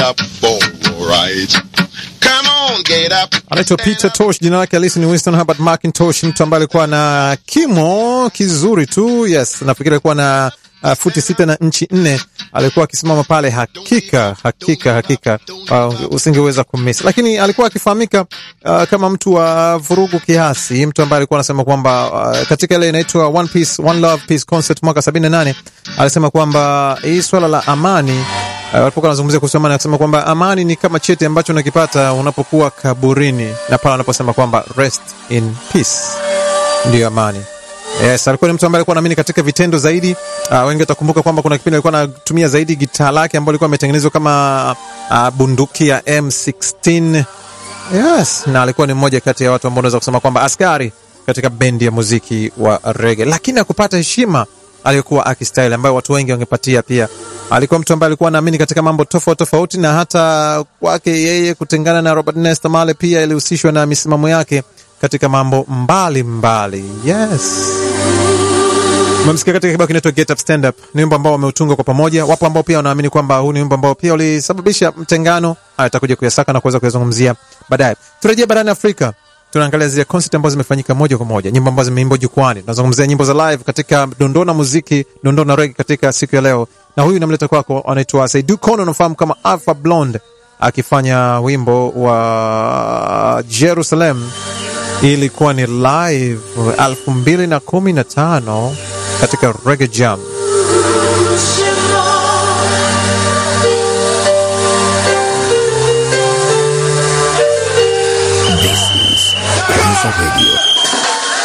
up for a ride. Come on, get up. anaitwa Peter Tosh, jina lake halisi ni Winston Herbert McIntosh, mtu ambaye alikuwa na kimo kizuri tu. Yes, nafikiri alikuwa na uh, futi sita na nchi nne. Alikuwa akisimama pale, hakika hakika hakika, uh, usingeweza kumisi, lakini alikuwa akifahamika uh, kama mtu wa vurugu kiasi, mtu ambaye alikuwa anasema kwamba uh, katika ile inaitwa One Peace One Love Peace Concert mwaka 78 alisema kwamba hii swala la amani Uh, walipokuwa wanazungumzia kuhusu amani, akasema kwamba amani ni kama cheti ambacho unakipata unapokuwa kaburini, na pale wanaposema kwamba rest in peace ndiyo amani. Yes, alikuwa ni mtu ambaye alikuwa anaamini katika vitendo zaidi. Uh, wengi watakumbuka kwamba kuna kipindi alikuwa anatumia zaidi gitaa lake ambalo lilikuwa ametengenezwa kama uh, bunduki ya M16. Yes, na alikuwa ni mmoja kati ya watu ambao unaweza kusema kwamba askari katika bendi ya muziki wa rege, lakini akupata heshima aliyokuwa akistyle ambayo watu wengi wangepatia pia. Alikuwa mtu ambaye alikuwa anaamini katika mambo tofauti tofauti, na hata kwake yeye kutengana na Robert Nesta Marley pia ilihusishwa na misimamo yake katika mambo mbalimbali mbali. Yes. Umemsikia katika kibao kinaitwa Get Up Stand Up. Ni wimbo ambao wameutunga kwa pamoja. Wapo ambao pia wanaamini kwamba huu ni wimbo ambao pia ulisababisha mtengano. Haya, takuja kuyasaka na kuweza kuyazungumzia baadaye. Turejee barani Afrika, tunaangalia zile concert ambazo zimefanyika moja kwa moja, nyimbo ambazo zimeimbwa jukwani. Tunazungumzia nyimbo za live katika dondoo na muziki, dondoo na reggae katika siku ya leo, na huyu namleta kwako, anaitwa Saidu Kono, unamfahamu kama Alpha Blonde, akifanya wimbo wa Jerusalem. Ilikuwa ni live elfu mbili na kumi na tano katika Reggae Jam. This is Kwanza Radio